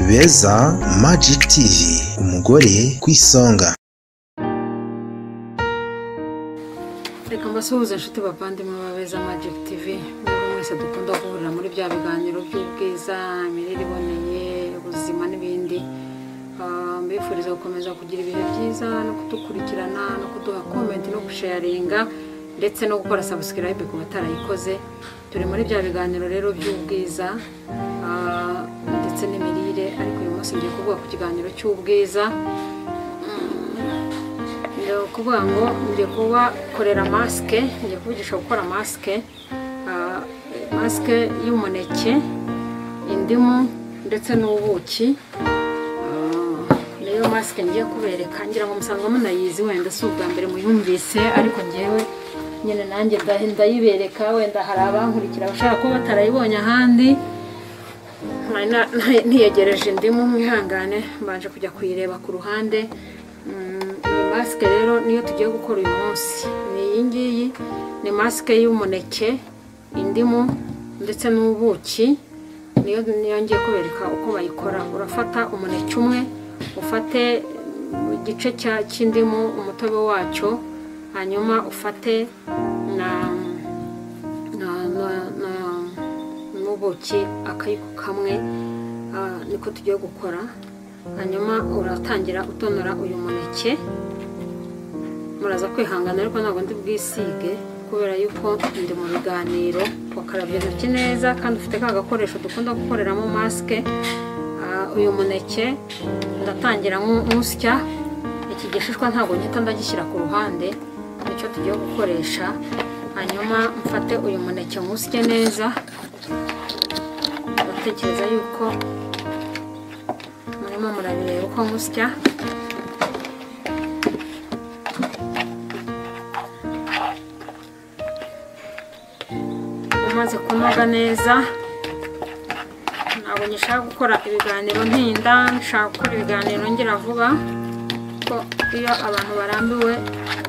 beza Magic TV umugore ku isonga reka mbasuhuze inshuti bavandimwe babeza magic tv mwebwe mwese dukunda guhurira muri bya biganiro by'ubwiza imirire iboneye ubuzima n'ibindi Ah, mbifuriza gukomeza kugira ibihe byiza no kudukurikirana no kuduha komenti no gusharinga ndetse no gukora sabusikarayibe ku batarayikoze turi muri bya biganiro rero by'ubwiza ah, ndetse n'imirire ariko uyu munsi ngiye kuvuga ku kiganiro cy'ubwiza ni ukuvuga ngo ngiye kubakorera masike ngiye kuvugisha gukora masike ah, masike y'umuneke indimu ndetse n'ubuki Ah, niyo masike ngiye kubereka ngira ngo musanga munayizi wenda si ubwa mbere muyumvise ariko ngewe nyine nanjye ndahi- ndayibereka wenda hari abankurikira bashaka kuba batarayibonye ahandi Nari na- nari niyegereje indimu mwihangane mbanje kujya kuyireba ku ruhande Mm, iyi masike rero niyo tugiye gukora uyu munsi ni iyi ngiyi ni masike y'umuneke indimu ndetse n'ubuki niyo niyo ngiye kubereka uko bayikora urafata umuneke umwe ufate mm, igice cya- cy'indimu umutobe wacyo hanyuma ufate na na- na- na- n'ubuki akayiko kamwe ah, niko tugiye gukora hanyuma uratangira utonora uyu muneke muraza kwihangana ariko ntabwo ndi bwisige kubera yuko ndi mu biganiro wakarabya intoki neza kandi ufite ka gakoresho dukunda gukoreramo masike Ah, uyu muneke ndatangira nku- nkusya iki gishishwa ntabwo ngihita ndagishyira ku ruhande nicyo tugiye gukoresha hanyuma mfate uyu muneke nkusye neza ndatekereza yuko murimo murabireba uko nkusya umaze kunoga neza ntabwo ngishaka gukora ibiganiro ntinda nshaka gukora ibiganiro ngira vuba ko iyo abantu barambiwe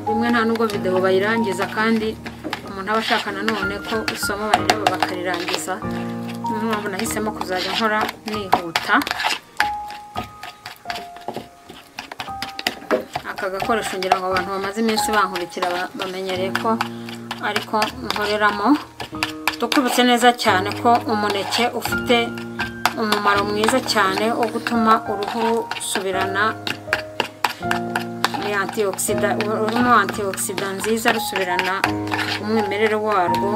rimwe nta nubwo videwo bayirangiza kandi umuntu aba ashaka nanone ko isomo barireba bakarirangiza niyo mpamvu nahisemo kuzajya nkora nihuta aka gakoresho ngira ngo abantu bamaze iminsi bankurikira ba- bamenyereye ko ariko nkoreramo dukubitse neza cyane ko umuneke ufite umumaro mwiza cyane wo gutuma uruhu rusubirana ni antioxida urimo antioxida nziza rusubirana umwimerere warwo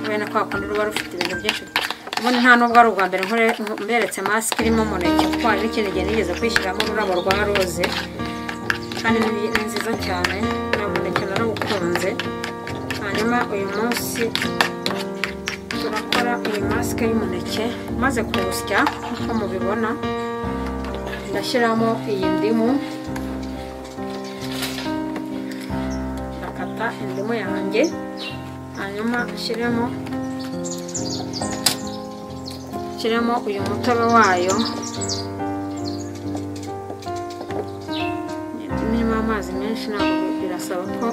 bene kwa kundi ruba rufite ibintu byinshi ubundi nta nubwo ari ubwa mbere nkore- mberetse masike irimo umuneke kuko hari n'ikindi gihe nigeze kwishyiramo ururabo rwa roze kandi ni ni nziza cyane naboneke narawukunze hanyuma uyu munsi turakora iyi masike y'umuneke maze kuwusya nk'uko mubibona ndashyiramo iyi ndimu ndakata indimu yanjye hanyuma nshyiremo nshyiremo uyu mutobe wayo nirimo amazi menshi ntabwo birasaba ko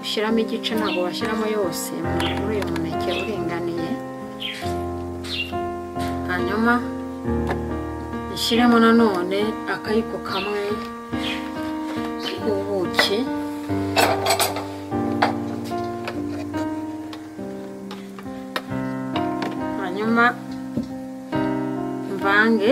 ushyiramo igice ntabwo washyiramo yose muri uyu muneke uringaniye hanyuma ushyiremo nanone akayiko kamwe k'ubuki hanyuma mvange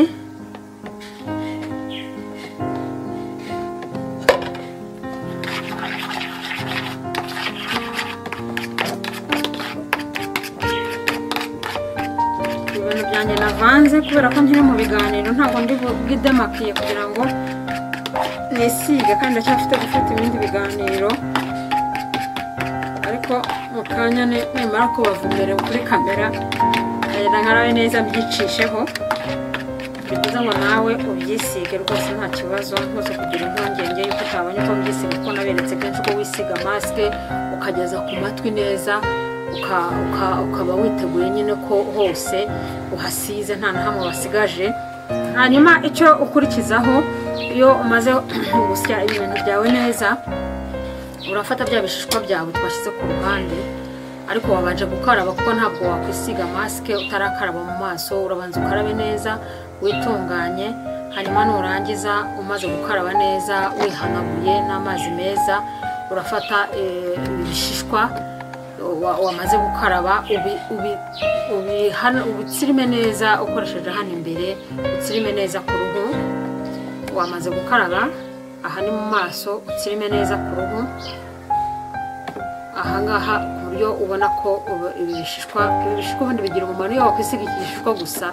ibintu byanjye navanze kubera ko nkiri mu biganiro ntabwo ndi bwidemakiye kugira ngo nisige kandi ndacyafite gufata ibindi biganiro ariko mu kanya ni- nimara kubavumere kuri kamera nkagenda nkarabe neza mbyicisheho ni byiza ngo nawe ubyisige rwose nta kibazo ntuze kugira impungenge yuko utabonye uko byisiga kuko naberetse kenshi ko wisiga masike ukageza ku matwi neza uka- uka- ukaba witeguye nyine ko hose uhasize nta na hamwe wasigaje hanyuma icyo ukurikizaho iyo umaze gusya ibintu byawe neza urafata bya bishishwa byawe twashyize ku ruhande ariko wabanje gukaraba kuko ntabwo wakwisiga masike utarakaraba mu maso urabanza ukarabe neza witunganye hanyuma nurangiza umaze gukaraba neza wihanaguye n'amazi meza urafata eh, ibishishwa wa- wamaze gukaraba ubi- ubi- ubihana- ubitsirime neza ukoresheje hano imbere utsirime neza ku ruhu wamaze gukaraba aha ni mu maso utsirime neza ku ruhu ahangaha ku buryo ubona ko ubu- ibi bishishwa ibi bishishwa ubundi bigira umumaro iyo wakwisiga iki gishishwa gusa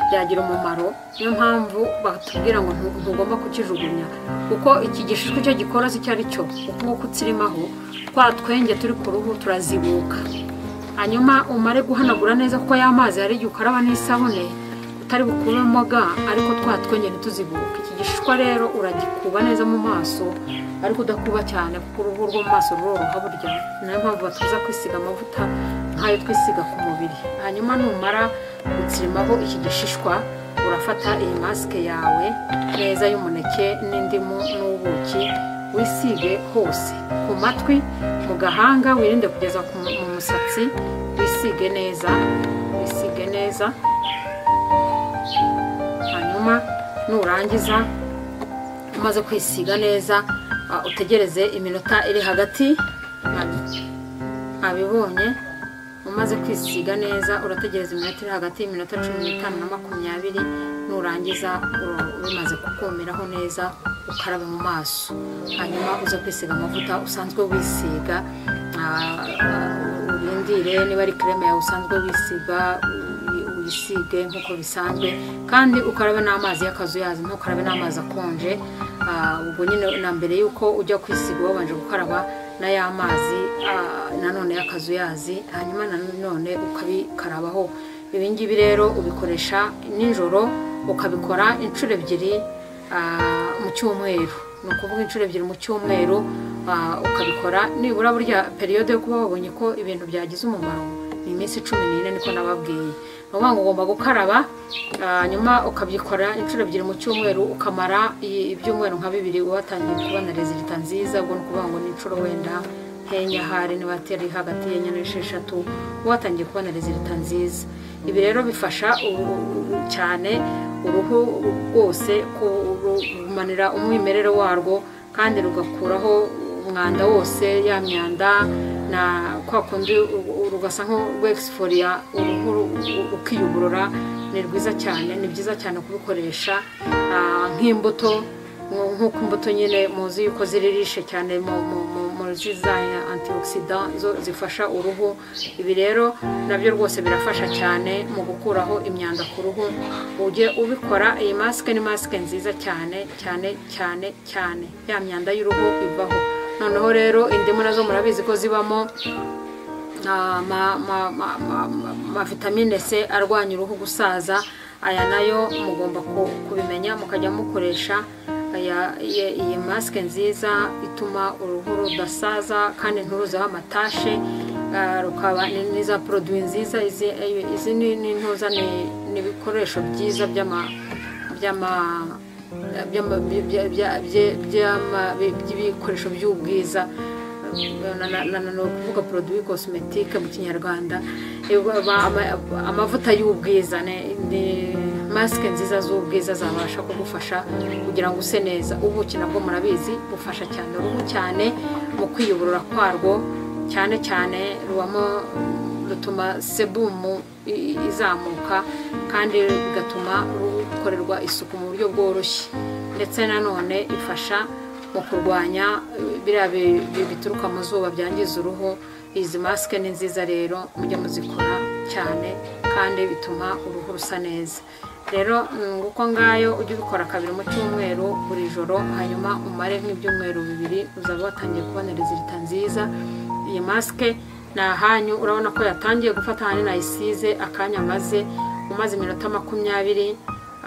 byagira umumaro niyo mpamvu batubwira ngo ntu- ntugomba kukijugunya kuko iki gishishwa icyo gikora se icyo ari cyo uko nguko utsirimaho twa twenge turi ku ruhu turazibuka hanyuma umare guhanagura neza kuko ya mazi hari igihe ukaraba n'isabune utari bukuremo ga ariko twa twenge ntituzibuke iki gishishwa rero uragikuba neza mu maso ariko udakuba cyane kuko uruhu rwo mu maso ruroroha burya niyo mpamvu batuza kwisiga amavuta nk'ayo twisiga ku mubiri hanyuma numara gutsirimaho iki gishishwa urafata iyi masike yawe neza y'umuneke n'indimu n'ubuki wisige hose ku matwi mu gahanga wirinde kugeza ku- mu musatsi wisige neza wisige neza hanyuma nurangiza umaze kwisiga neza ah, utegereze iminota iri hagati nka- abibonye umaze kwisiga neza urategereza iminota iri hagati y'iminota cumi n'itanu na makumyabiri nurangiza uru- bimaze kukumiraho neza ukarabe mu maso hanyuma uze kwisiga amavuta usanzwe wisiga ah, ah, urindire niba ari kireme yawe usanzwe wisiga uyi- uyisige nk'uko bisanzwe kandi ukarabe n'amazi y'akazuyazi ntukarabe n'amazi akonje Ah, ubwo nyine na mbere y'uko ujya kwisiga wabanje gukaraba n'aya mazi ah, nanone y'akazuyazi hanyuma nanone ukabikarabaho ibi ngibi rero ubikoresha nijoro ukabikora inshuro ebyiri ah, mu cyumweru ni ukuvuga inshuro ebyiri mu cyumweru ah, ukabikora nibura burya periyode yo kuba wabonye ko ibintu byagize umumaro ni iminsi cumi n'ine niko nababwiye ni ukuvuga ngo ugomba gukaraba ah, nyuma ukabyikora inshuro ebyiri mu cyumweru ukamara i- ibyumweru nka bibiri watangiye kubona rezilita nziza ubwo ni ukuvuga ngo ni inshuro wenda nk'enya hari niba atari hagati y'enya n'esheshatu watangiye kubona rezilita nziza ibi rero bifasha u- u- cyane uruhu rwose kurumanira umwimerere warwo kandi rugakuraho umwanda wose ya myanda na kwa kundi u- u- rugasa nk'urwexforia uruhu ru- rukiyuburura ni rwiza cyane ni byiza cyane kubikoresha ah, nk'imbuto nk- nk'uko imbuto nyine muzi yuko ziri rishe cyane mu- mu- mu- muri za antioxida zo zifasha uruhu ibi rero nabyo rwose birafasha cyane mu gukuraho imyanda ku ruhu ujye ubikora iyi masike ni masike nziza cyane cyane cyane cyane ya myanda y'uruhu ivaho noneho rero indimu nazo murabizi ko zibamo na- ma- ma- ma- ma- ma- ma vitamine c arwanya uruhu gusaza aya nayo mugomba ku- kubimenya mukajya mukoresha aya- iye- iyi masike nziza ituma uruhu rudasaza kandi nturuzeho amatashe ah, rukaba ni- ni za poroduwi nziza izi- izi ni ni ntuza ni ni ibikoresho byiza by'ama by'ama- by'ama- bya- bya- bya- by'ama- by'ibikoresho by'ubwiza na- na- na- na- ni ukuvuga produit cosmetique mu kinyarwanda Eh, ba- ba- ama- amavuta y'ubwiza ni- ni masike nziza z'ubwiza zabasha kugufasha kugira ngo use neza ubuki nabwo murabizi bufasha cyane uruhu cyane mu kwiyuburura kwarwo cyane cyane rubamo rutuma sebumu i- izamuka kandi bigatuma rukorerwa isuku mu buryo bworoshye ndetse nanone ifasha mu kurwanya eh, biriya bi- bi- bituruka mu zuba byangiza uruhu izi masike ni nziza rero mujye muzikora cyane kandi bituma uruhu rusa neza rero mm, uko ngayo ujye ubikora kabiri mu cyumweru buri joro hanyuma umare nk'ibyumweru bibiri uzaba watangiye kubona rezilita nziza iyi masike ni ahanyu urabona ko yatangiye gufata ahanini ayisize akanya maze umaze iminota makumyabiri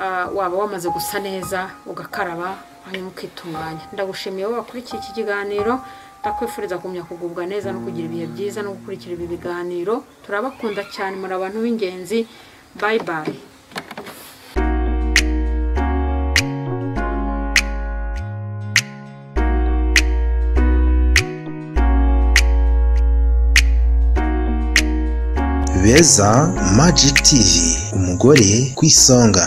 ah, waba wamaze gusa neza ugakaraba hanyuma ukitunganya ndagushimiye wowe wakurikiye iki kiganiro ndakwifuriza kugumya kugubwa neza no kugira ibihe byiza no gukurikira ibi biganiro turabakunda cyane muri abantu b'ingenzi bayi bayi beza magic tv umugore ku isonga